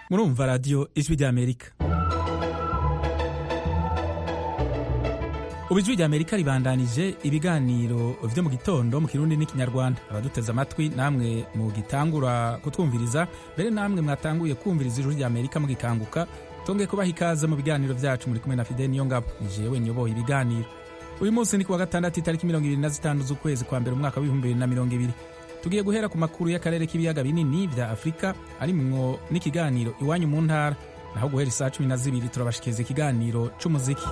murumva radiyo ijwi ry'amerika ubu ijwi ry'amerika ribandanije ibiganiro vyo mu gitondo mu kirundi n'ikinyarwanda abaduteze amatwi namwe mugitangura kutwumviriza mbere namwe mwatanguye kumviriza ijwi ry'amerika mugikanguka tongeye kubaha ikaze mu biganiro vyacu muri kumwe na fideni niyo ngabo ni jewe nyoboye ibiganiro uyu munsi ni kuwa gatandatu itariki mirongo ibiri na zitanu z'ukwezi kwa mbere umwaka w'ibihumbi bibiri na mirongo ibiri tugiye guhera ku makuru y'akarere k'ibiyaga binini vya afurika arimwo n'ikiganiro iwanyu mu ntara naho guhera isaa cumi na zibiri turabashikiriza ikiganiro c'umuziki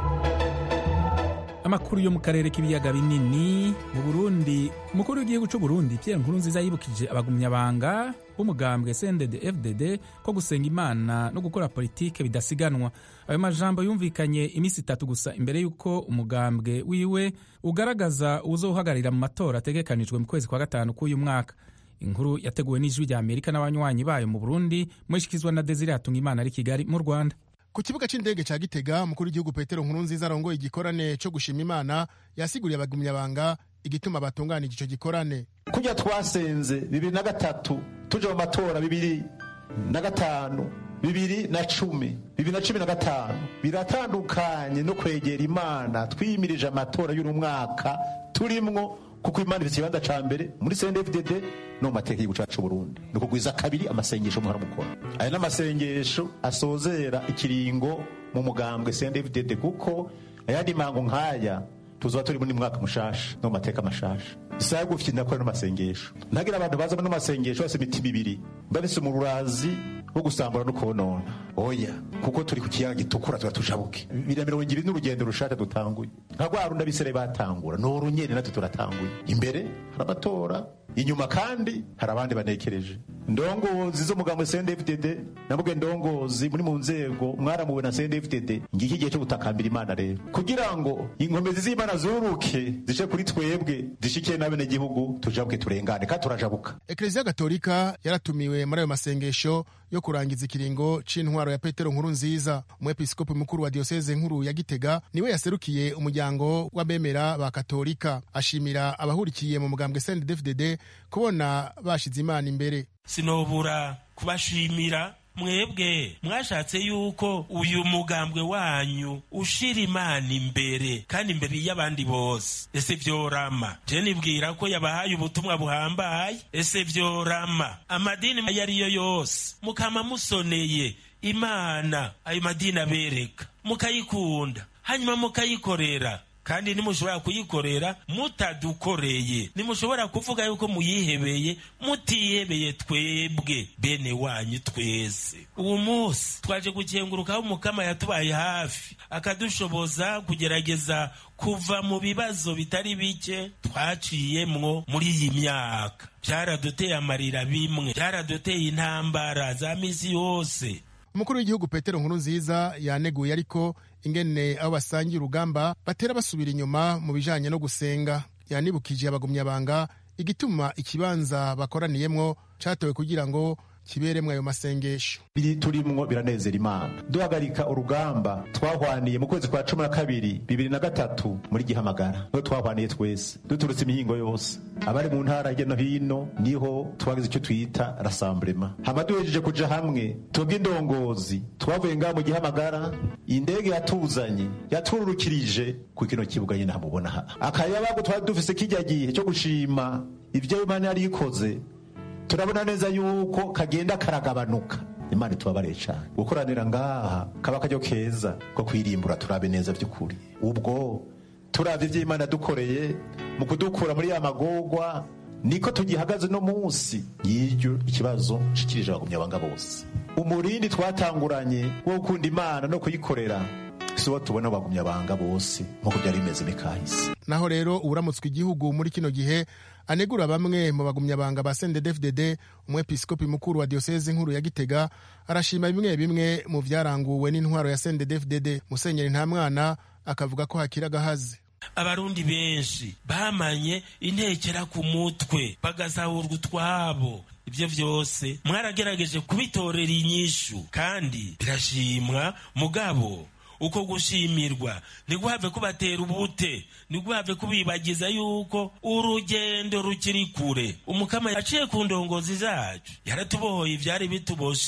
amakuru yo mu karere k'ibiyaga binini mu burundi umukuru w'igihugu c'u burundi pierre nkurunziza yibukije abagumyabanga b'umugambwe sendede fdd ko gusenga imana no gukora politike bidasiganwa ayo majambo yumvikanye iminsi itatu gusa imbere y'uko umugambwe wiwe ugaragaza uwuzohagararira mu matora ategekanijwe mu kwezi kwa gatanu k'uyu mwaka inkuru yateguwe n'ijwi rya amerika n'abanywanyi bayo mu burundi mwishikizwa na desire hatungimana ari kigali mu rwanda ku kibuga c'indege ca gitega umukuru w'igihugu petero nkurunziza arongoye igikorane co gushima imana yasiguriye abagumyabanga igituma batunganije ico gikorane kurya twasenze bibiri na gatatu tuje mu matora bibiri na gatanu bibiri na cumi bibiri na cumi na gatanu biratandukanye no kwegera imana twiyimirije amatora y'uno mwaka turimwo kuko imana ifite ikibanza ca mbere muri cndfdd no mu mateka y'igihugu cacu burundi ni ukugwiza kabiri amasengesho muhora mukora aya n'amasengesho asozera ikiringo mu mugambwe cndfdd kuko ayandi mango nk'aya tuzoba turi muri mwaka mushasha no mu mateka mashasha isaha gufite ndakora n'amasengesho ntagira abantu baza no masengesho bose imitima ibiri babise mu rurazi wo gusambura no konona oya kuko turi ku kiyaga gitukura tuba tujabuke bibiri na mirongo ibiri n'urugendo rushasha dutanguye nka rwa rundi abisere batangura ni urunyeri natwe turatanguye imbere hari amatora inyuma kandi hari abandi banekereje ndongozi z'umugambo cndfdd navuge ndongozi muri mu nzego mwaramuwe na cndfdd ngiki igihe cyo gutakambira imana rero kugira ngo inkomezi z'imana zuruke zice kuri twebwe zishikiye n'abenegihugu tujabuke turengane kandi turajabuka ekleziya gatolika yaratumiwe muri ayo masengesho yo kurangiza ikiringo c'intwaro ya petero nkuru nziza umwepiskopi mukuru wa diyoseze nkuru ya gitega niwe yaserukiye umuryango w'abemera ba katolika ashimira abahurikiye mu mugambwe cndfdd kubona bashize imana imbere sinobura kubashimira mwebwe mwashatse yuko uyu mugambwe wanyu ushira imana imbere kandi imbere y'abandi bose ese vyorama je nibwira ko yabahaye ubutumwa buhambaye ese vyorama amadini ayo ariyo yose mukama musoneye imana ayo madini abereka mukayikunda hanyuma mukayikorera kandi nimushobora kuyikorera mutadukoreye nimushobora kuvuga yuko muyihebeye mutihebeye twebwe bene wanyu twese uwo munsi twaje gukengurukaho umukama yatubaye hafi akadushoboza kugerageza kuva mu bibazo bitari bike twaciyemwo muri iyi myaka byaraduteye amarira bimwe byaraduteye intambara za misi yose umukuru w'igihugu petero nkuru nziza yaneguye ariko ingene abo basangiye urugamba batera basubira inyuma mu bijanye no gusenga yanibukije abagumyabanga igituma ikibanza bakoraniyemwo catowe kugira ngo kiberemwo ayo masengesho biri turimwo biranezera imana duhagarika urugamba twahwaniye mu kwezi kwa cumi na kabiri bibiri na gatatu muri gihamagara niho twahwaniye twese duturutse imihingo yose abari mu ntara hirya no hino niho twagize icyo twita rasamburema hama duhejeje kuja hamwe twebwe indongozi twavuye ngaho mu gihamagara indege yatuzanye yatururukirije ku kino kibuga nyine hamubona aha akayabagu twari dufise kijya gihe cyo gushima ivyo imana yari ikoze turabona neza yuko kagenda karagabanuka imana itubabare cyane gukoranira ngaha kaba akaryo keza ko kwirimbura turabe neza by'ukuri ubwo turabye ibyo imana dukoreye mu kudukura muri ya magogwa niko tugihagaze no munsi y'iryo ikibazo nshikirije abagumyabanga bose umurindi twatanguranye wo gukunda imana no kuyikorera si wo tubona abagumyabanga bose nk'uko byari bimeze mikahise naho rero uburamutswe igihugu muri kino gihe anegura bamwe mu bagumyabanga ba sendedefdd umwepiskopi mukuru wa diyoseze nkuru ya gitega arashima bimwe bimwe mu vyaranguwe n'intwaro ya sendedefdd musenyeri nta mwana akavuga ko hakiri agahaze abarundi benshi bamanye intekera ku mutwe bagasahurwa utwabo ibyo byose mwaragerageje kubitorera inyishu kandi birashimwa mugabo uko gushimirwa ntiguhave kubatera ubute ntiguhave kubibagiza yuko urugendo rukiri kure umukama yaciye ku ndongozi zacu yaratubohoye ibyari bituboshe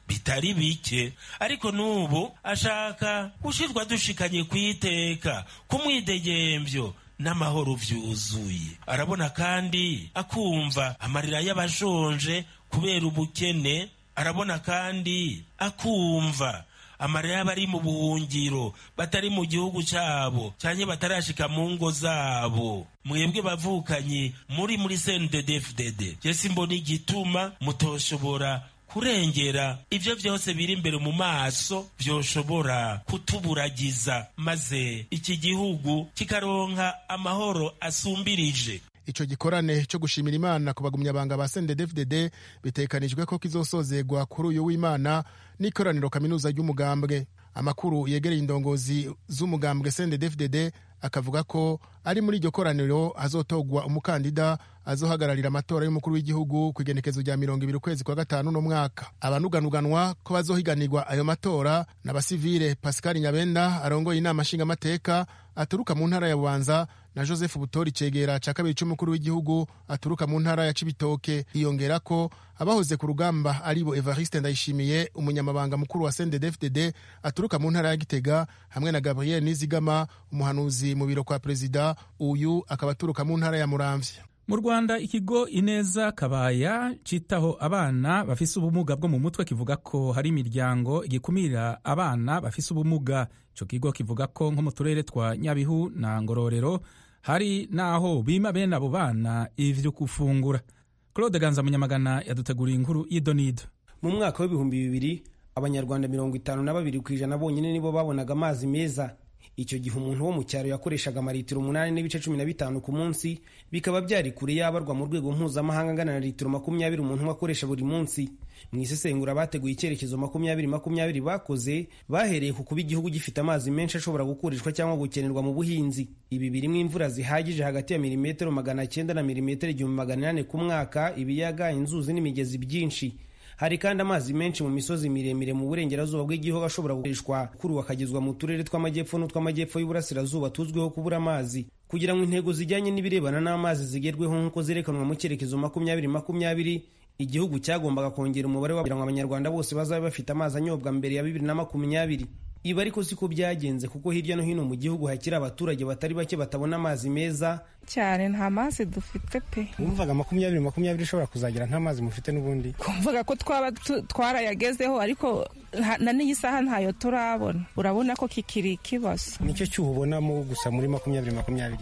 bitari bike ariko n'ubu ashaka gushirwa dushikanye ku iteka ku mwidegembyo n'amahoro vyuzuye arabona kandi akumva amarira y'abashonje kubera ubukene arabona kandi akumva amarira y'abari mu buhungiro batari mu gihugu cyabo cyane batarashika mu ngo zabo mwebwe bavukanye muri muri sendedefdede jesi mbona igituma mutoshobora kurengera ivyo vyose biri imbere mu maso vyoshobora kutuburagiza maze iki gihugu kikaronka amahoro asumbirije ico gikorane cyo gushimira imana ku bagumyabanga ba sendedefdede bitekanijwe ko kizosozegwa kuri uyu w'imana n'ikoraniro kaminuza ry'umugambwe amakuru yegereye indongozi z'umugambwe sendedefdede akavuga ko ari muri iryo koraniro hazotogwa umukandida azohagararira amatora y'umukuru w'igihugu ku igenekezo rya mirongo ibiri ukwezi kwa gatanu no mwaka abanuganuganwa ko bazohiganirwa ayo matora n'abasivile pascal nyabenda arongoye inama nshingamateka aturuka mu ntara ya bubanza na joseph butori cegera ca kabiri c'umukuru w'igihugu aturuka mu ntara ya cibitoke hiyongera ko abahoze ku rugamba aribo evariste ndayishimiye umunyamabanga mukuru wa sendedefdd aturuka mu ntara ya gitega hamwe na gabriel nizigama umuhanuzi mu biro kwa perezida uyu akaba aturuka mu ntara ya muramvya mu rwanda ikigo ineza kabaya citaho abana bafise ubumuga bwo mu mutwe kivuga ko hari imiryango igikumira abana bafise ubumuga ico kigo kivuga ko nko mu turere twa nyabihu na ngororero hari n'aho bima bene abo bana ivyo gufungura claude ganza munyamagana yaduteguriye inkuru y'idonido mu mwaka w'ibihumbi bibiri abanyarwanda mirongo itanu na babiri ku ijana bonyine nibo babonaga amazi meza icyo gihe umuntu wo mu cyaro yakoreshaga amaritiro umunani n'ibice cumi na bitanu ku munsi bikaba byari kure yabarwa mu rwego mpuzamahanga angana na litiro makumyabiri umuntu umwe akoresha buri munsi mu isesengura bateguye icyerekezo makumyabiri makumyabiri bakoze bahereye ku kuba igihugu gifite amazi menshi ashobora gukoreshwa cyangwa gukenerwa mu buhinzi ibi birimo imvura zihagije hagati ya milimetero magana cyenda na milimetero igihumbi magana inani ku mwaka ibiyaga inzuzi n'imigezi byinshi hari kandi amazi menshi mu misozi miremire mu burengerazuba bw'igihugu ashobora gukoreshwa kuri ubu akagezwa mu turere tw'amajyepfo n'utw'amajyepfo y'uburasirazuba tuzwiho kubura amazi kugira ngo intego zijyanye n'ibirebana n'amazi zigerweho nk'uko zerekanwa mu cyerekezo makumyabiri makumyabiri igihugu cyagombaga kongera umubare kugira ngo abanyarwanda bose bazabe bafite amazi anyobwa mbere ya bibiri na makumyabiri ibi ariko siko byagenze kuko hirya no hino mu gihugu hakiri abaturage batari bake batabona amazi meza cyane nta mazi dufite pe wumvaga makumyabiri makumyabiri ishobora kuzagira nta mazi mufite n'ubundi kumvaga ko twaba twarayagezeho ariko na n'iyi saha ntayo turabona urabona ko kikiri ikibazo nicyo cyuho ubonamo gusa muri makumyabiri makumyabiri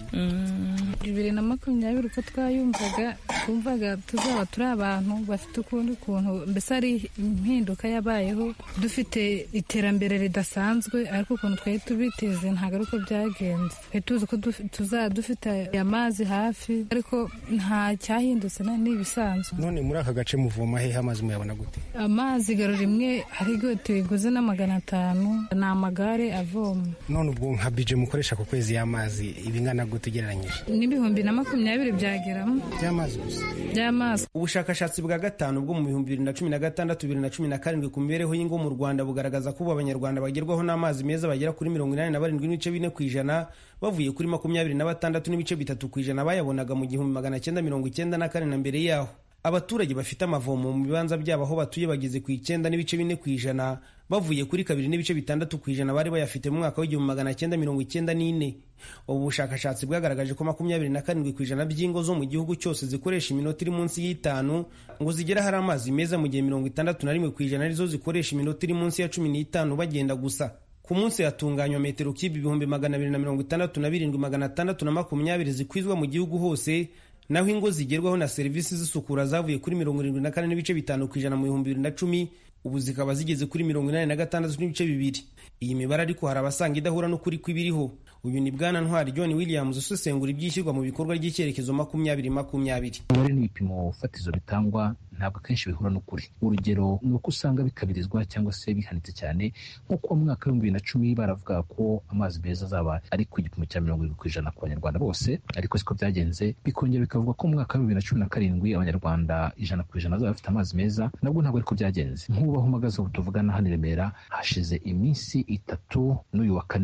bibiri na makumyabiri uko twayumvaga twumvaga tuzaba turi abantu bafite ukundi kuntu mbese ari impinduka yabayeho dufite iterambere ridasanzwe ariko ukuntu twari tubiteze ntabwo ari uko byagenze twari tuzi ko tuzaba dufite amazi hafi ariko nta cyahindutse ni ibisanzwe none muri aka gace muvoma hehe amazi muyabona gute amazi garo rimwe hariho tuyiguze na magana atanu ni amagare avoma none ubwo nka bije mukoresha ku kwezi y'amazi ibingana gute ugereranyije n'ibihumbi na makumyabiri byageramo by'amazi gusa by'amazi ubushakashatsi bwa gatanu bwo mu bihumbi bibiri na cumi na gatandatu bibiri na cumi na karindwi ku mibereho y'ingo mu rwanda bugaragaza ko ubu abanyarwanda bagerwaho n'amazi meza bagera kuri mirongo inani na barindwi n'ibice bine ku ijana bavuye kuri makumyabiri na batandatu n'ibice bitatu ku ijana bayabonaga mu gihumbi magana cyenda mirongo icyenda na kane na mbere yaho abaturage bafite amavomo mu bibanza byabo aho batuye bageze ku icyenda n'ibice bine ku ijana bavuye kuri kabiri n'ibice bitandatu ku ijana bari bayafite mu mwaka w'igihumbi magana cyenda mirongo icyenda n'ine ubu bushakashatsi bwagaragaje ko makumyabiri na karindwi ku ijana by'ingo zo mu gihugu cyose zikoresha iminota iri munsi y'itanu ngo zigere hari amazi meza mu gihe mirongo itandatu na rimwe ku ijana arizo zikoresha iminota iri munsi ya cumi n'itanu bagenda gusa ku munsi hatunganywa metero kibi ibihumbi magana abiri na mirongo itandatu na birindwi magana atandatu na makumyabiri zikwizwa mu gihugu hose naho ingo zigerwaho na serivisi z'isukura zavuye kuri mirongo irindwi na kane n'ibice bitanu ku ijana mu bihumbi bibiri na cumi ubu zikaba zigeze kuri mirongo inani na gatandatu n'ibice bibiri iyi mibare ariko hari abasanga idahura n'ukuri kw'ibiriho uyu ni bwana ntwari john williams usesengura ibyishyurwa mu bikorwa ry'icyerekezo makumyabiri makumyabiri umubare n'ibipimo fatizo bitangwa ntabwo akenshi bihura n'ukuri urugero ni uko usanga bikabirizwa cyangwa se bihanitse cyane nk'uko mu mwaka w'ibihumbi bibiri na cumi baravuga ko amazi meza azaba ari ku gipimo cya mirongo irindwi ku ijana ku banyarwanda bose ariko siko byagenze bikongera bikavuga ko mu mwaka w'ibihumbi bibiri na cumi na karindwi abanyarwanda ijana ku ijana bazaba bafite amazi meza nabwo ntabwo ariko byagenze nk'ubu aho uhagaze ubu tuvugana hano i remera hashize iminsi itatu n'uyu wa kane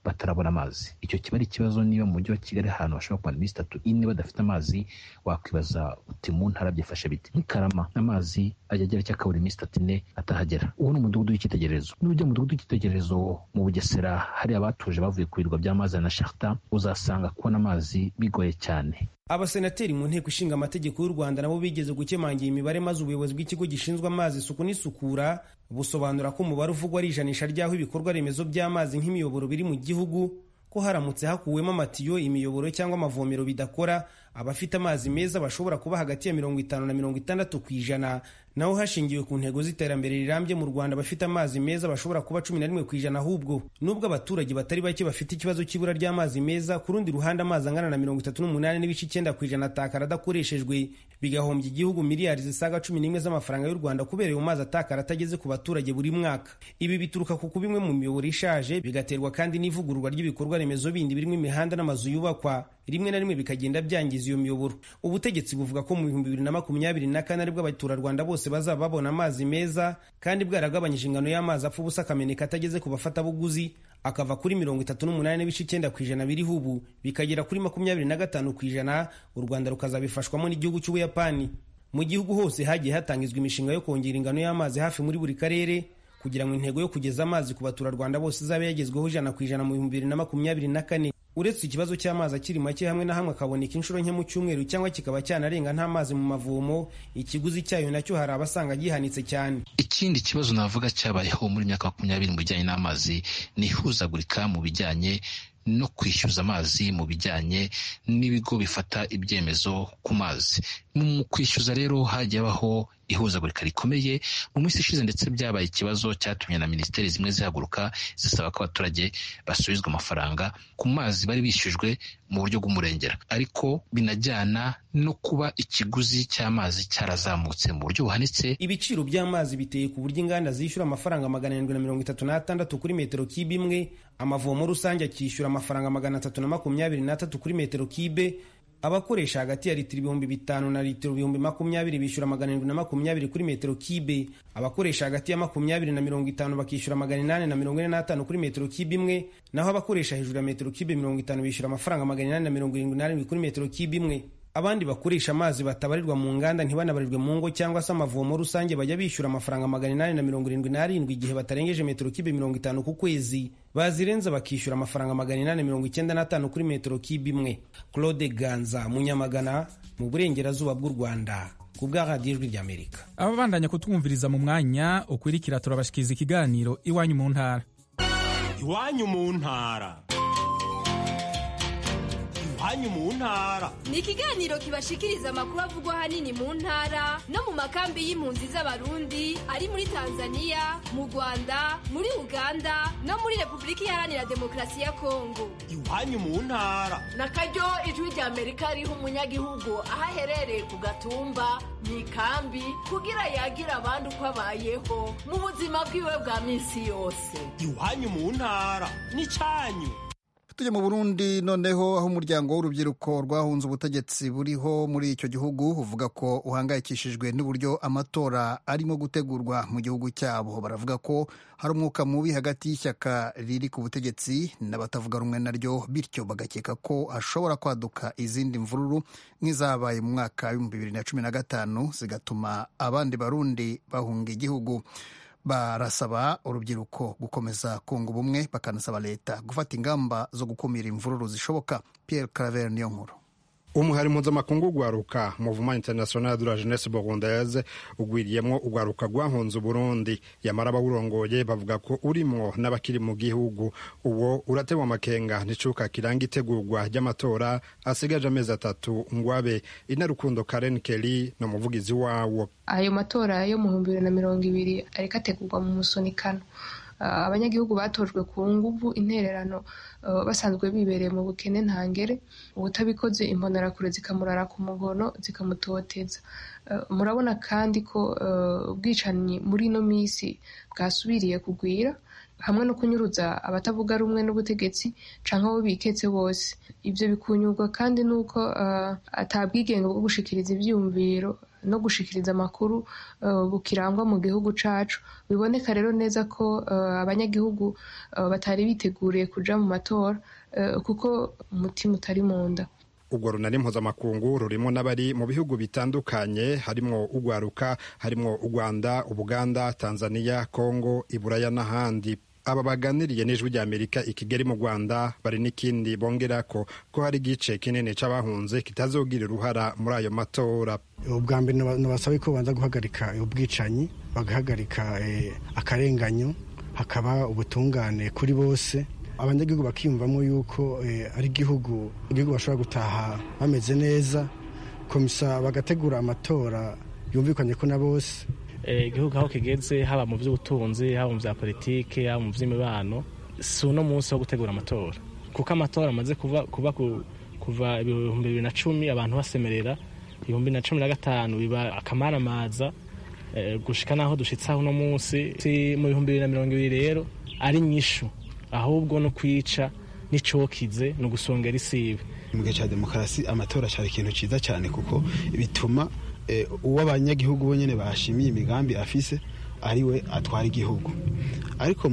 batarabona amazi icyo kiba ari ikibazo niba mu mujyi wa kigali ahantu bashobora kumara iminsi itatu ine badafite amazi wakwibaza uti mu ntara byifashe bite nk'ikarama amazi ajya agera cyangwa akabura iminsi itatu ine atahagera uwo ni umudugudu w'icyitegererezo n'ujya mu mudugudu w'icyitegererezo mu bugesera hari abatuje bavuye ku birwa by'amazi na sharta uzasanga kubona amazi bigoye cyane abasenateri mu nteko ishinga amategeko y'u rwanda nabo bigeze gukemangira imibare maze ubuyobozi bw'ikigo gishinzwe amazi isuku n'isukura busobanura ko umubare uvugwa ari ijanisha ry'aho ibikorwa remezo by'amazi nk'imiyoboro biri mu gihugu ko haramutse hakuwemo amatiyo imiyoboro cyangwa amavomero bidakora abafite amazi meza bashobora kuba hagati ya mirongo itanu na mirongo itandatu ku ijana naho hashingiwe ku ntego z'iterambere rirambye mu rwanda abafite amazi meza bashobora kuba cumi na rimwe ku ijana ahubwo nubwo abaturage batari bake bafite ikibazo cy'ibura ry'amazi meza ku rundi ruhande amazi angana na mirongo itatu n'umunani n'ibice icyenda ku ijana atakara adakoreshejwe bigahombya igihugu miliyari zisaga cumi n'imwe z'amafaranga y'u rwanda kubera ayo mazi atakara atageze ku baturage buri mwaka ibi bituruka ku kuba imwe mu miyoboro ishaje bigaterwa kandi n'ivugururwa ry'ibikorwa remezo bindi birimo imihanda n'amazu yubakwa rimwe na rimwe bikagenda byangiza iyo miyoboro ubutegetsi buvuga ko mu bihumbi bibiri na makumyabiri na kane aribwo abaturarwanda bose bazaba babona amazi meza kandi bwaragabanyije ingano y'amazi apfa ubusa akameneka atageze ku bafatabuguzi akava kuri mirongo itatu n'umunani n'ibice icyenda ku ijana biriho ubu bikagera kuri makumyabiri na gatanu ku ijana u rwanda rukazabifashwamo n'igihugu cy'ubuyapani mu gihugu hose hagiye hatangizwa imishinga yo kongera ingano y'amazi hafi muri buri karere kugira ngo intego yo kugeza amazi ku baturarwanda bose izabe yagezweho ijana ku ijana mu bihumbi bibiri na makumyabiri na kane uretse ikibazo cy'amazi akiri make hamwe na hamwe akaboneka inshuro nke mu cyumweru cyangwa kikaba cyanarenga nta mazi mu mavomo ikiguzi cyayo nacyo hari abasanga gihanitse cyane ikindi kibazo navuga cyabayeho muri myaka makumyabiri mu bijyanye n'amazi ni ihuzagurika mu bijyanye no kwishyuza amazi mu bijyanye n'ibigo bifata ibyemezo ku mazi mu kwishyuza rero hagiye habaho ihuzagurika rikomeye mu minsi ishize ndetse byabaye ikibazo cyatumye na minisiteri zimwe zihaguruka zisaba ko abaturage basubizwa amafaranga ku mazi bari bishyujwe mu buryo bw'umurengera ariko binajyana no kuba ikiguzi cy'amazi cyarazamutse mu buryo buhanitse ibiciro by'amazi biteye ku buryo inganda zishyura amafaranga magana arindwi na mirongo itatu n'atandatu kuri metero kibe imwe amavomo rusange akishyura amafaranga magana atatu na makumyabiri n'atatu kuri metero kibe abakoresha hagati ya litiro ibihumbi bitanu na litiro ibihumbi makumyabiri bishyura magana arindwi na makumyabiri kuri metero kibe abakoresha hagati ya makumyabiri na mirongo itanu bakishyura magana inani na mirongo ine n'atanu kuri metero kibe imwe naho abakoresha hejuru ya metero kibe mirongo itanu bishyura amafaranga magana inani na mirongo irindwi n'arindwi kuri metero kibe imwe abandi bakoresha amazi batabarirwa mu nganda ntibanabarirwe mu ngo cyangwa se amavomo rusange bajya bishyura amafaranga magana inani na mirongo irindwi n'arindwi igihe batarengeje metero kibe mirongo itanu ku kwezi bazirenza bakishyura amafaranga magana inani mirongo icyenda n'atanu kuri metero kibe imwe claude ganza munyamagana mu burengerazuba bw'u rwanda ku bwa radiyo ijwi ry'amerika ababandanya kutwumviriza mu mwanya ukwirikira turabashikiriza ikiganiro iwanyu mu ntara iwanyu mu ntara iwanyu mu ntara ni ikiganiro kibashikiriza amakuru avugwa ahanini mu ntara no mu makambi y'impunzi z'abarundi ari muri tanzania mu rwanda muri uganda no muri repubulika iharanira demokarasi ya kongo iwanyu mu ntara na karyo ijwi rya amerika riha umunyagihugu aho aherereye ku gatumba mu ikambi kugira yagira abandi uko abayeho mu buzima bwiwe bwa minsi yose iwanyu mu ntara ni cyanyu tujya mu burundi noneho aho umuryango w'urubyiruko rwahunze ubutegetsi buriho muri icyo gihugu uvuga ko uhangayikishijwe n'uburyo amatora arimo gutegurwa mu gihugu cyabo baravuga ko hari umwuka mubi hagati y'ishyaka riri ku butegetsi n'abatavuga rumwe naryo bityo bagakeka ko hashobora kwaduka izindi mvururu nk'izabaye mu mwaka w'ibihumbi bibiri na cumi na gatanu zigatuma abandi barundi bahunga igihugu barasaba urubyiruko gukomeza kunga ubumwe bakanasaba leta gufata ingamba zo gukumira imvururu zishoboka Pierre Claver niyo nkuru umuhari mpuzamakungu ugwaruka muvuma international de la jeunesse burundaise ugwiriyemwo ugwaruka rwahunze uburundi yamara abawurongoye bavuga ko urimwo n'abakiri mu gihugu uwo uratewe amakenga n'icuka kiranga itegurwa ry'amatora asigaje amezi atatu ngwabe inarukundo karen kelly ni umuvugizi wawo ayo matora yo mu bihumbi bibiri na mirongo ibiri ariko ategurwa mu musunikano abanyagihugu batojwe ku nguvu intererano basanzwe bibereye mu bukene ntangere ubutabikoze imbonerakure zikamurara ku mugono zikamutoteza murabona kandi ko ubwicanyi muri ino minsi bwasubiriye kugwira hamwe no kunyuruza abatavuga rumwe n'ubutegetsi canke abo biketse bose ivyo bikunyurwa kandi nuko atabwigenge bwo gushikiriza ivyiyumviro no gushikiriza amakuru bukirangwa mu gihugu cacu biboneka rero neza ko abanyagihugu batari biteguriye kuja mu matora kuko umutima utari mu nda urwo runani mpuzamakungu rurimo n'abari mu bihugu bitandukanye harimwo ugwaruka harimwo u rwanda ubuganda tanzania kongo iburaya n'ahandi aba baganiriye n'ijwi ry'amerika i kigali mu rwanda bari n'ikindi bongera ko ko hari igice kinini c'abahunze kitazogira uruhara muri ayo matora ubwa mbere nabasaba ko babanza guhagarika ubwicanyi bagahagarika akarenganyo hakaba ubutungane kuri bose abanyagihugu bakiyumvamo yuko ari igihugu igihugu bashobora gutaha bameze neza komisa bagategura amatora yumvikanye ko na bose igihugu aho kigeze haba mu by'ubutunzi haba mu bya politiki haba mu by'imibano si uno munsi wo gutegura amatora kuko amatora amaze kuba kuva ibihumbi bibiri na cumi abantu basemerera ibihumbi na cumi na gatanu biba akamaramaza gushika n'aho dushitse aho uno munsi mu bihumbi bibiri na mirongo ibiri rero ari nyishu ahubwo no kwica n'icokize ni ugusongera isibe mu gihe cya demokarasi amatora cyari ikintu cyiza cyane kuko bituma uwo abanyagihugu bonyine bashimiye imigambi afise ari we atwara igihugu ariko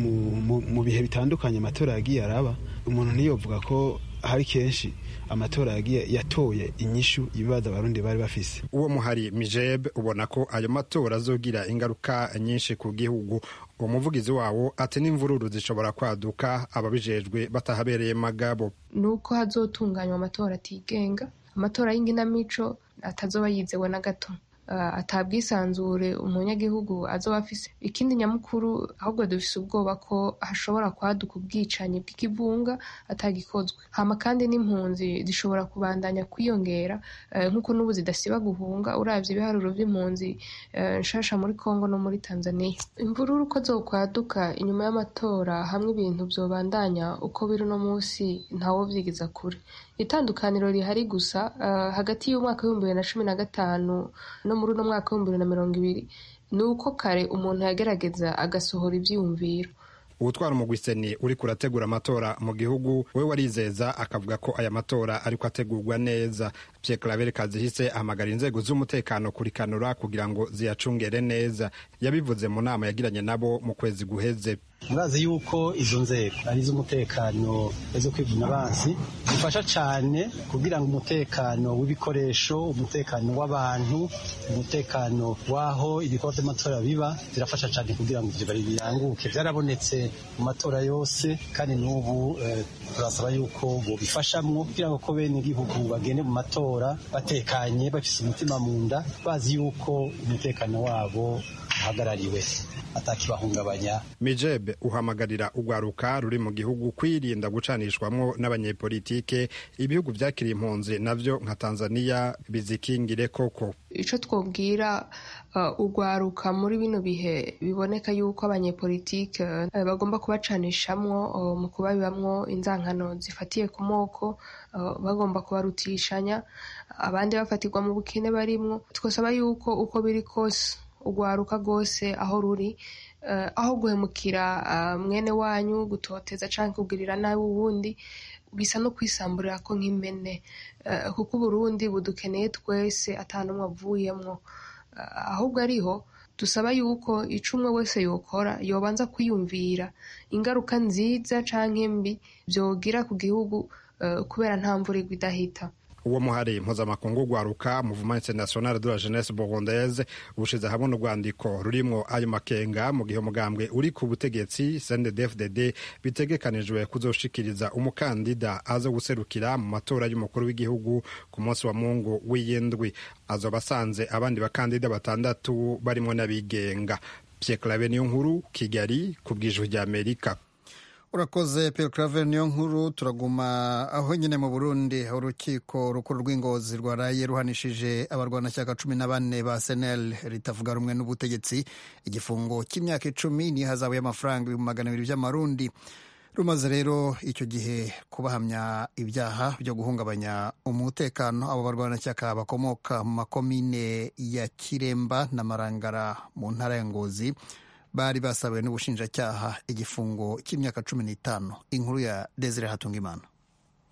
mu bihe bitandukanye amatora yagiye araba umuntu ntiyovuga ko hari kenshi amatora yagiye yatoye inyishu ibibazo abarundi bari bafise uwo muhari mijeb ubona ko ayo matora azogira ingaruka nyinshi ku gihugu uwo muvugizi wawo ati n'imvururu zishobora kwaduka ababijejwe batahabereye magabo ni uko hazotunganywa amatora atigenga amatora y'inginamico atazoba yizewe na gato atabwisanzure umunyagihugu azoba afise ikindi nyamukuru ahubwo dufise ubwoba ko hashobora kwaduka ubwicanyi bw'ikivunga atagikozwe hama kandi n'impunzi zishobora kubandanya kwiyongera nk'uko n'ubu zidasiba guhunga uravye ibiharuro vy'impunzi nshasha muri kongo no muri tanzania imvururu uko zokwaduka inyuma y'amatora hamwe ibintu vyobandanya uko biri uno munsi ntawovyigiza kure itandukaniro rihari gusa hagati y'umwaka w'ibihumbi bibiri na cumi na gatanu no muri uno mwaka w'ibihumbi bibiri na mirongo ibiri ni uko kare umuntu yagerageza agasohora ivyiyumviro ubutwara umugwiseni uri kurategura amatora mu gihugu we warizeza akavuga ko aya matora ariko ategurwa neza Pierre Claver Kazihise ahamagara inzego z'umutekano kurikanura kugira ngo ziyacungere neza yabivuze mu nama yagiranye nabo mu kwezi guheze murazi yuko izo nzego ari iz'umutekano zo kwivuna abansi zifasha cyane kugira ngo umutekano w'ibikoresho umutekano w'abantu umutekano w'aho ibikorwa by'amatora biba zirafasha cyane kugira ngo ibyo bari biranguke byarabonetse mu matora yose kandi n'ubu turasaba yuko bobifashamwo kugira ngo ko bene igihugu bagende mu matora batekanye bafise umutima mu nda bazi yuko umutekano wabo uhagarariwe atakibahungabanya mijebe uhamagarira urwaruka ruri mu gihugu kwirinda gucanishwamwo n'abanyepolitike ibihugu vyakiriye impunzi navyo nka tanzania bizikingire koko ico twobwira uh, urwaruka muri bino bihe biboneka yuko abanyepolitike uh, bagomba kubacanishamwo uh, mu kubabibamwo inzankano zifatiye ku moko uh, bagomba kubarutishanya abandi bafatirwa mu bukene barimwo twosaba yuko uko biri kose urwaruka rwose aho ruri aho guhemukira mwene wanyu gutoteza cyangwa kugirira nabi uwundi bisa no kwisamburira ko nk'impene kuko uburundi budukeneye twese atanumwe avuyemwo ahubwo ariho dusaba yuko ico umwe wese yokora yobanza kwiyumvira ingaruka nziza canke mbi vyogira ku gihugu kubera nta mvura igwa idahita uwo muhari mpuzamakungu rwaruka muvuma international de la jeunesse burundaise ushize hamwe n'urwandiko rurimwo ayo makenga mu gihe umugambwe uri ku butegetsi cndfdd bitegekanijwe kuzoshikiriza umukandida aza guserukira mu matora y'umukuru w'igihugu ku munsi wa mungu w'iyindwi azoba asanze abandi bakandida batandatu barimo n'abigenga pierre clave niyo nkuru kigali ku bw'ijwi ry'amerika urakoze Pierre Claver niyo nkuru turaguma aho nyine mu Burundi urukiko rukuru rw'ingozi rwaraye ruhanishije abarwanashyaka cumi na bane ba senel ritavuga rumwe n'ubutegetsi igifungo cy'imyaka icumi n'ihazabu y'amafaranga ibihumbi magana abiri by'amarundi rumaze rero icyo gihe kubahamya ibyaha byo guhungabanya umutekano abo barwanashyaka bakomoka mu makomine ya kiremba na marangara mu ntara ya ngozi bari basabiwe n'ubushinjacyaha igifungo cy'imyaka cumi n'itanu inkuru ya desire hatungimana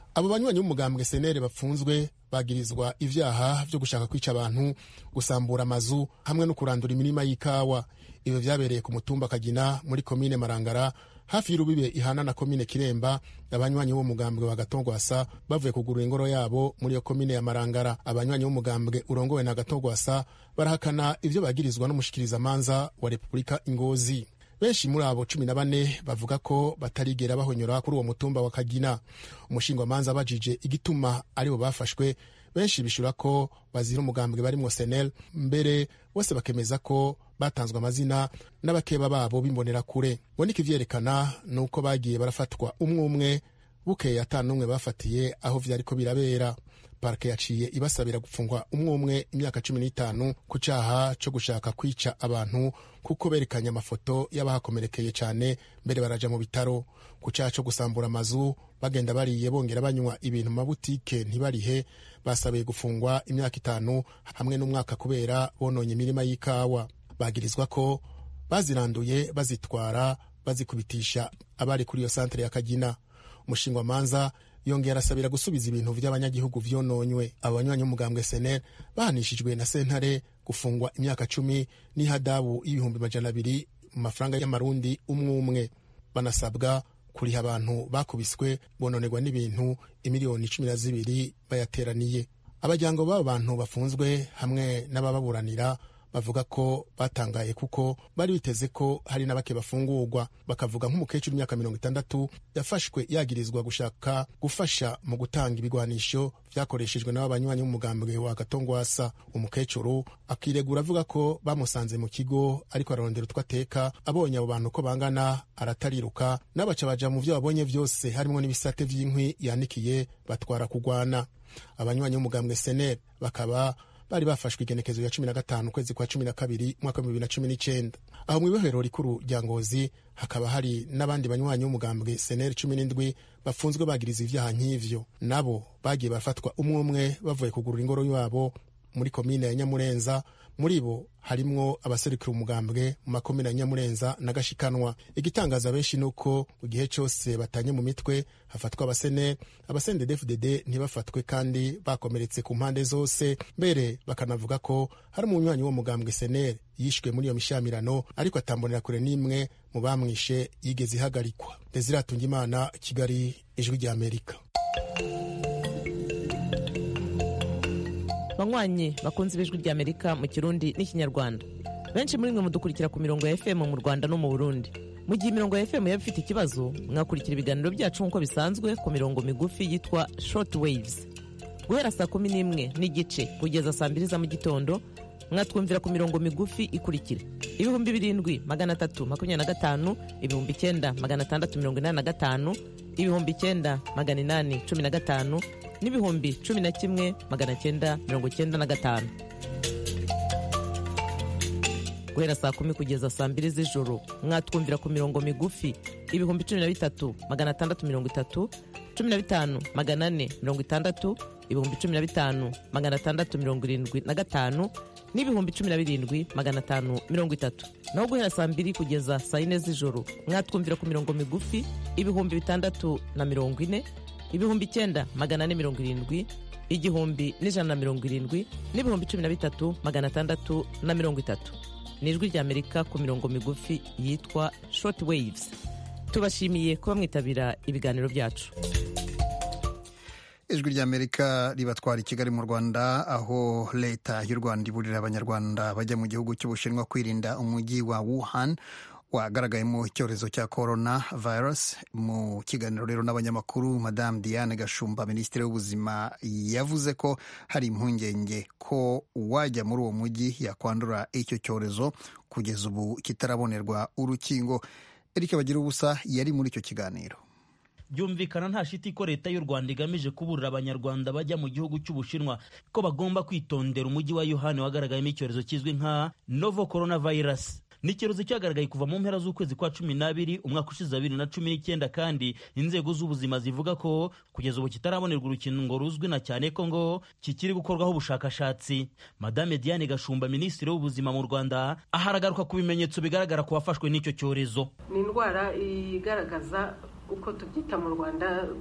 abo banywanyi b'umugambwe senere bapfunzwe bagirizwa ivyaha vyo gushaka kwica abantu gusambura amazu hamwe no kurandura imirima y'ikawa ibyo vyabereye ku mutumba kagina muri komine marangara hafi y'urubibe ihana na komine kiremba abanywanyi b'umugambwe wa gatogwasa bavuye kugurura ingoro yabo muri iyo komine ya marangara abanywanyi b'umugambwe urongowe na gatogwasa barahakana ivyo bagirizwa n'umushikirizamanza wa repubulika ingozi benshi muri abo cumi na bane bavuga ko batarigera bahonyora kuri uwo mutumba wa kagina umushingwamanza abajije igituma aribo bafashwe benshi bishura ko bazira umugambwe barimwo senel mbere bose bakemeza ko batanzwe amazina n'abakeba babo b'imbonera kure boneka ivyerekana ni uko bagiye barafatwa umwe umwe bukeye ata n'umwe bafatiye aho vyariko birabera parike yaciye ibasabira gufungwa umwe umwe imyaka cumi n'itanu ku caha co gushaka kwica abantu kuko berekanye amafoto y'abahakomerekeye cane mbere baraja mu bitaro ku caha co gusambura amazu bagenda bariye bongera banywa ibintu mu mabutike ntibarihe basabiye gufungwa imyaka itanu hamwe n'umwaka kubera bononye imirima y'ikawa bagirizwa ko baziranduye bazitwara bazikubitisha abari kuri iyo santere ya kagina umushingwamanza yongera arasabira gusubiza ibintu vy'abanyagihugu vyononywe abo banywanyi b'umugambwe senel bahanishijwe na sentare gufungwa imyaka cumi n'ihadabu y'ibihumbi majana abiri mu mafaranga y'amarundi umwe umwe banasabwa kuriha abantu bakubiswe bononerwa n'ibintu imiliyoni cumi na zibiri bayateraniye abajyango b'abo bantu bafunzwe hamwe n'abababuranira bavuga ko batangaye kuko bari biteze ko hari n'abake bafungurwa bakavuga nk'umukecuru w'imyaka mirongo itandatu yafashwe yagirizwa gushaka gufasha mu gutanga ibigwanisho vyakoreshejwe n'abo banywanyi b'umugambwe wa gatongwasa umukecuru akiregura avuga ko bamusanze mu kigo ariko ararondera utwo ateka abonye abo bantu ko bangana aratariruka n'abaca baja mu vyo babonye vyose harimwo n'ibisate vy'inkwi yanikiye batwara kugwana abanywanyi b'umugambwe senel bakaba bari bafashwe igenekezo ya cumi na gatanu ukwezi kwa cumi na kabiri umwaka w'ibihumbi bibiri na cumi n'icenda aho mu ibohero rikuru rya ngozi hakaba hari n'abandi banywanyi b'umugambwe seneri cumi n'indwi bafunzwe bagiriza ivyaha nk'ivyo nabo bagiye barafatwa umwe umwe bavuye kugurura ingoro yabo muri komine ya nyamurenza muri bo harimwo abaserukira umugambwe mu makomine ya nyamurenza na gashikanwa igitangaza benshi ni uko mu gihe cyose batanye mu mitwe hafatwa abasene abasendedefudede ntibafatwe kandi bakomeretse ku mpande zose mbere bakanavuga ko hari umunywanyi wo mugambwe senere yishwe muri iyo mishamirano ariko atambonera kure n'imwe mu bamwishe yigeze ihagarikwa desiratunga imana kigali ijwi rya amerika banywanyi bakunze ibijwi rya amerika mu kirundi n'ikinyarwanda benshi muri mwe mudukurikira ku mirongo ya fm mu rwanda no mu burundi mu gihe imirongo ya fm yaba ifite ikibazo mwakurikira ibiganiro byacu nk'uko bisanzwe ku mirongo migufi yitwa short waves guhera saa kumi n'imwe n'igice kugeza saa mbiri za mu gitondo mwatwumvira ku mirongo migufi ikurikira ibihumbi birindwi magana atatu makumyabiri na gatanu ibihumbi icyenda magana atandatu mirongo inani na gatanu ibihumbi icyenda magana inani cumi na gatanu n'ibihumbi cumi na kimwe magana cyenda mirongo cyenda na gatanu guhera saa kumi kugeza saa mbiri z'ijoro mwatwumvira ku mirongo migufi ibihumbi cumi na bitatu magana atandatu mirongo itatu cumi na bitanu magana ane mirongo itandatu ibihumbi cumi na bitanu magana atandatu mirongo irindwi na gatanu n'ibihumbi cumi na birindwi magana atanu mirongo itatu naho guhera saa mbiri kugeza saa yine z'ijoro mwatwumvira ku mirongo migufi ibihumbi bitandatu na mirongo ine ibihumbi icyenda magana ane mirongo irindwi igihumbi n'ijana na mirongo irindwi n'ibihumbi cumi na bitatu magana atandatu na mirongo itatu ni ijwi ry'amerika ku mirongo migufi yitwa short waves tubashimiye kuba mwitabira ibiganiro byacu ijwi ry'amerika ribatwara i kigali mu rwanda aho leta y'u rwanda iburira abanyarwanda bajya mu gihugu cy'ubushinwa kwirinda umujyi wa wuhan wagaragayemo icyorezo cya corona virus mu kiganiro rero n'abanyamakuru madamu diane gashumba minisitiri w'ubuzima yavuze ko hari impungenge ko uwajya muri uwo mujyi yakwandura icyo cyorezo kugeza ubu kitarabonerwa urukingo eric bagira ubusa yari muri icyo kiganiro byumvikana nta shiti ko leta y'u rwanda igamije kuburira abanyarwanda bajya mu gihugu cy'ubushinwa ko bagomba kwitondera umujyi wa yohani wagaragayemo icyorezo kizwi nka novo coronavirus ni icyorezo cyagaragaye kuva mu mpera z'ukwezi kwa cumi n'abiri umwaka ushize bibiri na cumi n'icyenda kandi inzego z'ubuzima zivuga ko kugeza ubu kitarabonerwa urukingo ruzwi na cyane ko ngo kikiri gukorwaho ubushakashatsi madame diane gashumba minisitiri w'ubuzima mu rwanda aharagaruka ku bimenyetso bigaragara ku bafashwe n'icyo cyorezo ni indwara igaragaza uko tubyita mu rwanda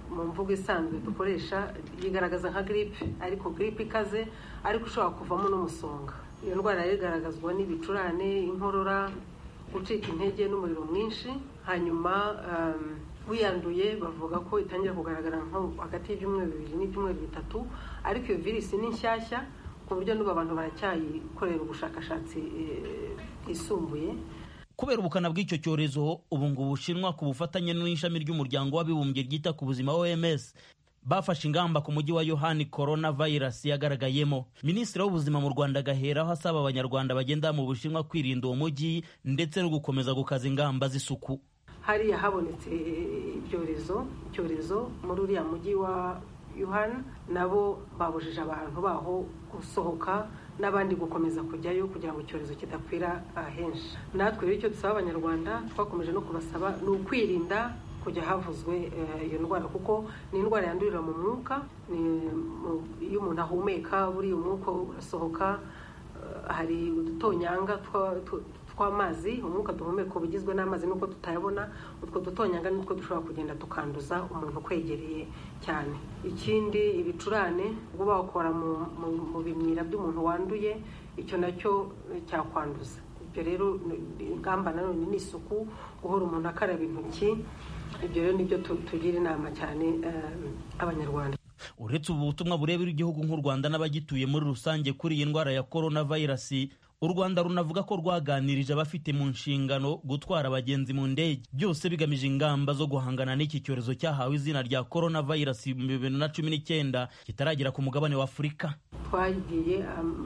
mu mvugo isanzwe dukoresha yigaragaza nka giripe ariko giripe ikaze ariko ushobora kuvamo n'umusonga iyo ndwara rero igaragazwa n'ibicurane inkorora gucika intege n'umuriro mwinshi hanyuma wiyanduye bavuga ko itangira kugaragara nko hagati y'ibyumweru bibiri n'ibyumweru bitatu ariko iyo virusi ni nshyashya ku buryo n'ubu abantu baracyayikorera ubushakashatsi bwisumbuye kubera ubukana bw'icyo cyorezo ubu ngubu bushinwa ku bufatanye n'ishami ry'umuryango w'abibumbye ryita ku buzima oms bafashe ingamba ku mujyi wa yohani korona vayirasi yagaragayemo minisitiri w'ubuzima mu rwanda agaheraho asaba abanyarwanda bagenda mu bushinwa kwirinda uwo mujyi ndetse no gukomeza gukaza ingamba z'isuku hariya habonetse ibyorezo icyorezo muri uriya mujyi wa yuhani nabo babujije abantu baho gusohoka n'abandi gukomeza kujyayo kugira ngo icyorezo kidakwira henshi natwe rero icyo dusaba abanyarwanda twakomeje no kubasaba ni ukwirinda kujya havuzwe iyo ndwara kuko ni indwara yandurira mu mwuka iyo umuntu ahumeka buriya umwuka urasohoka hari udutonyanga tw'amazi umwuka duhumeka uba ugizwe n'amazi nuko tutayabona utwo dutonyanga nitwo dushobora kugenda tukanduza umuntu ukwegereye cyane ikindi ibicurane ubwo bawukora mu bimyira by'umuntu wanduye icyo nacyo cyakwanduza ibyo rero ingamba nanone ni isuku guhora umuntu akaraba intoki ibyo rero nibyo tugira inama cyane abanyarwanda uretse ubu butumwa burebera igihugu nk'u rwanda n'abagituye muri rusange kuri iyi ndwara ya korona vayirasi u rwanda runavuga ko rwaganirije abafite mu nshingano gutwara abagenzi mu ndege byose bigamije ingamba zo guhangana n'iki cyorezo cyahawe izina rya korona vayirasi mu bibiri na cumi n'icyenda kitaragera ku mugabane wa afurika twagiye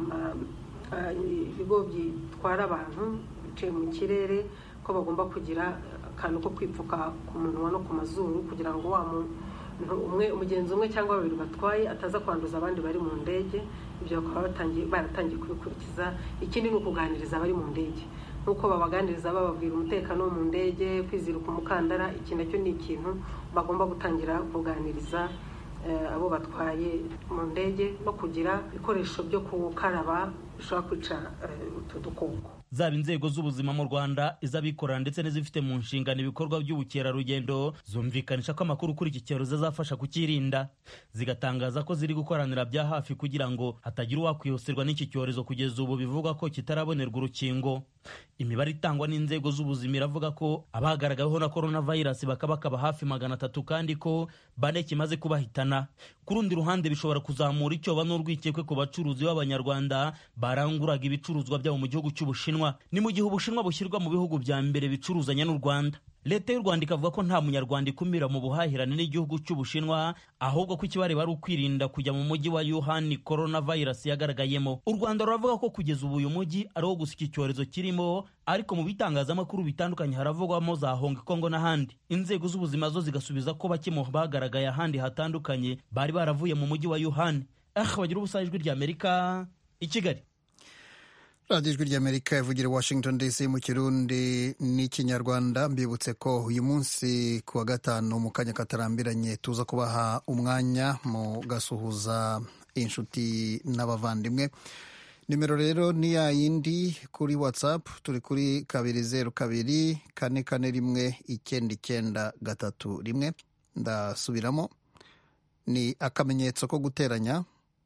ibigo bitwara abantu biciye mu kirere ko bagomba kugira akantu ko kwipfuka ku munwa no ku mazuru kugira ngo wa umwe umugenzi umwe cyangwa babiri batwaye ataza kwanduza abandi bari mu ndege ibyo bakaba baratangiye kubikurikiza ikindi ni ukuganiriza abari mu ndege nk'uko babaganiriza bababwira umutekano wo mu ndege kwizirika umukandara iki nacyo ni ikintu bagomba gutangira kuganiriza abo batwaye mu ndege no kugira ibikoresho byo gukaraba bishobora kwica utu dukoko zaba inzego z'ubuzima mu rwanda iz'abikorera ndetse n'izifite mu nshingano ibikorwa by'ubukerarugendo zumvikanisha ko amakuru kuri iki cyorezo azafasha kukirinda zigatangaza ko ziri gukoranira bya hafi kugira ngo hatagira uwakwibasirwa n'iki cyorezo kugeza ubu bivugwa ko kitarabonerwa urukingo imibare itangwa n'inzego z'ubuzima iravuga ko abagaragaweho na korona vayirasi bakaba bakaba hafi magana atatu kandi ko bane kimaze kubahitana ku rundi ruhande bishobora kuzamura icyoba n'urwikekwe ku bacuruzi b'abanyarwanda baranguraga ibicuruzwa byabo mu gihugu cy'ubushinwa ni mu gihe ubushinwa bushyirwa mu bihugu bya mbere bicuruzanya n'u rwanda leta y'u rwanda ikavuga ko nta munyarwanda ikumira mu buhahirane n'igihugu cy'ubushinwa ahubwo ko ikibareba ari ukwirinda kujya mu mujyi wa yuhani korona vayirasi yagaragayemo u rwanda ruravuga ko kugeza ubu uyu mujyi ari wo gusa iki cyorezo kirimo ariko mu bitangazamakuru bitandukanye haravugwamo za hongi kongo n'ahandi inzego z'ubuzima zo zigasubiza ko bake mu bagaragaye ahandi hatandukanye bari baravuye mu mujyi wa yuhani ah bagira ubusa ijwi ry'amerika i kigali radiyo ijwi ry'amerika ivugira washington dc mu kirundi n'ikinyarwanda mbibutse ko uyu munsi ku wa gatanu mu kanya katarambiranye tuza kubaha umwanya mu gasuhuza inshuti n'abavandimwe nimero rero ni ya yindi kuri whatsapp turi kuri kabiri zeru kabiri kane kane rimwe icyenda icyenda gatatu rimwe ndasubiramo ni akamenyetso ko guteranya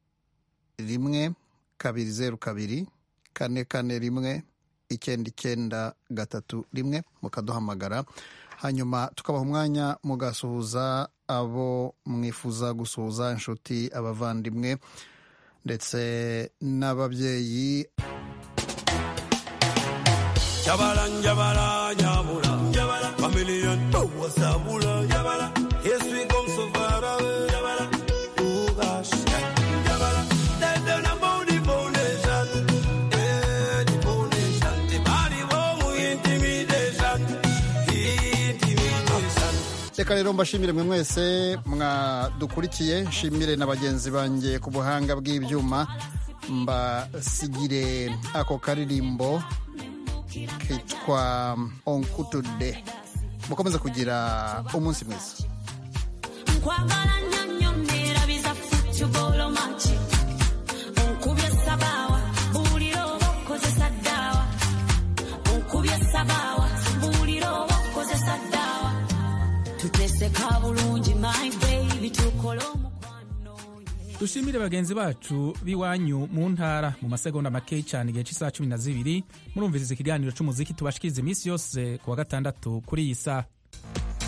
rimwe kabiri zeru kabiri kane kane rimwe icyenda icyenda gatatu rimwe mukaduhamagara hanyuma tukabaha umwanya mugasuhuza abo mwifuza gusuhuza inshuti abavandimwe ndetse n'ababyeyi Jabala, jabala, jabula, jabala, familia towa sabula, jabala, yes we come so far away, jabala, oh gosh, jabala, they don't know the foundation, eh, the foundation, the body won't intimidation, intimidation. reka rero mbashimire mwe mwese mwadukurikiye nshimire na bagenzi banjye ku buhanga bw'ibyuma mbasigire ako karirimbo kitwa onkutude mukomeze kugira umunsi mwiza nkwagala nnyo nnyo neerabiza futubolo maki onkubye sabaawa buulira oba okozesa ddaawa onkubye sabaawa buulira oba okozesa ddaawa tutese kabula bulungi my baby tukole dushimire bagenzi bacu b'iwanyu mu ntara mu masegonda make cyane igihe cy'isaha cumi na zibiri murumviriza ikiganiro cy'umuziki tubashikiriza iminsi yose ku wa gatandatu kuri iyi saha